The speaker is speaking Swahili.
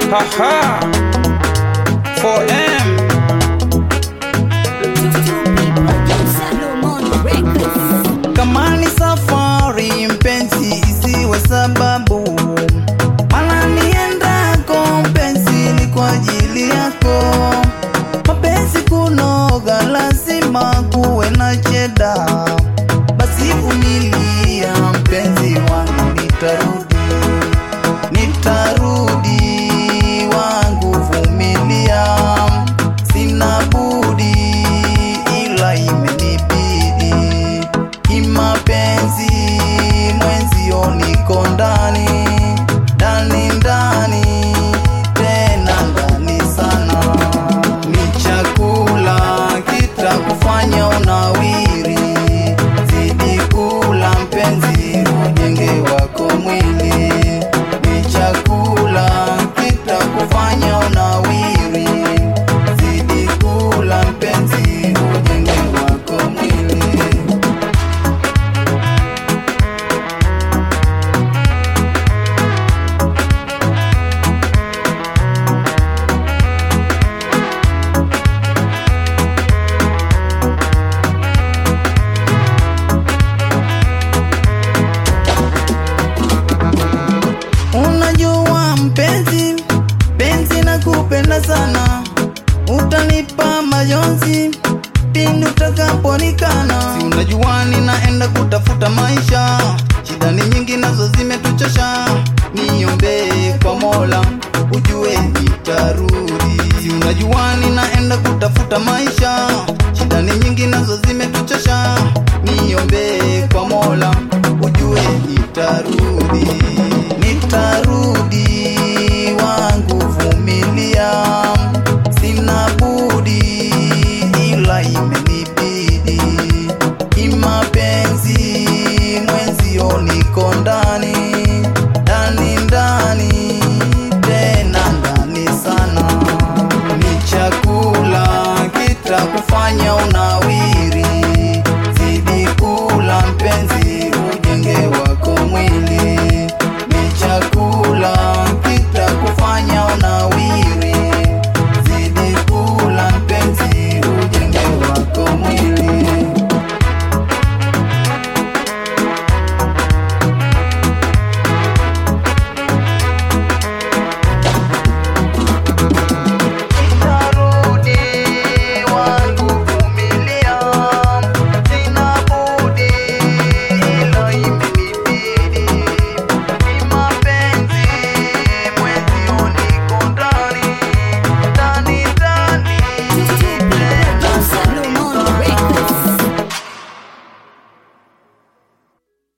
Haha. 4M. Kama ni safari mpenzi, isiwe sababu mana niendako mpenzi, ni kwa ajili yako. Mapenzi kunoga, lazima kuwe na cheda. Basi vumilia mpenzi wangu, nitarudi, nitarudi wangu, vumilia, sina budi, ila imenibidi kimapenzi, mwenzio niko ndani ndani ndani, tena ndani sana. Ni chakula kitakufanya unawiri, zidi kula mpenzi, ujenge wako mwili. Ni chakula kitakufanya unawiri, zidi kula mpenzi, ujenge wako mwili. Unajua mpenzi, penzi na kupenda sana, utanipa majonzi pindi utakaponikana. Si unajua ninaenda kutafuta maisha, shida ni nyingi nazo zimetuchosha. Niombee kwa Mola, ujue nitarudi. Si unajua ninaenda kutafuta maisha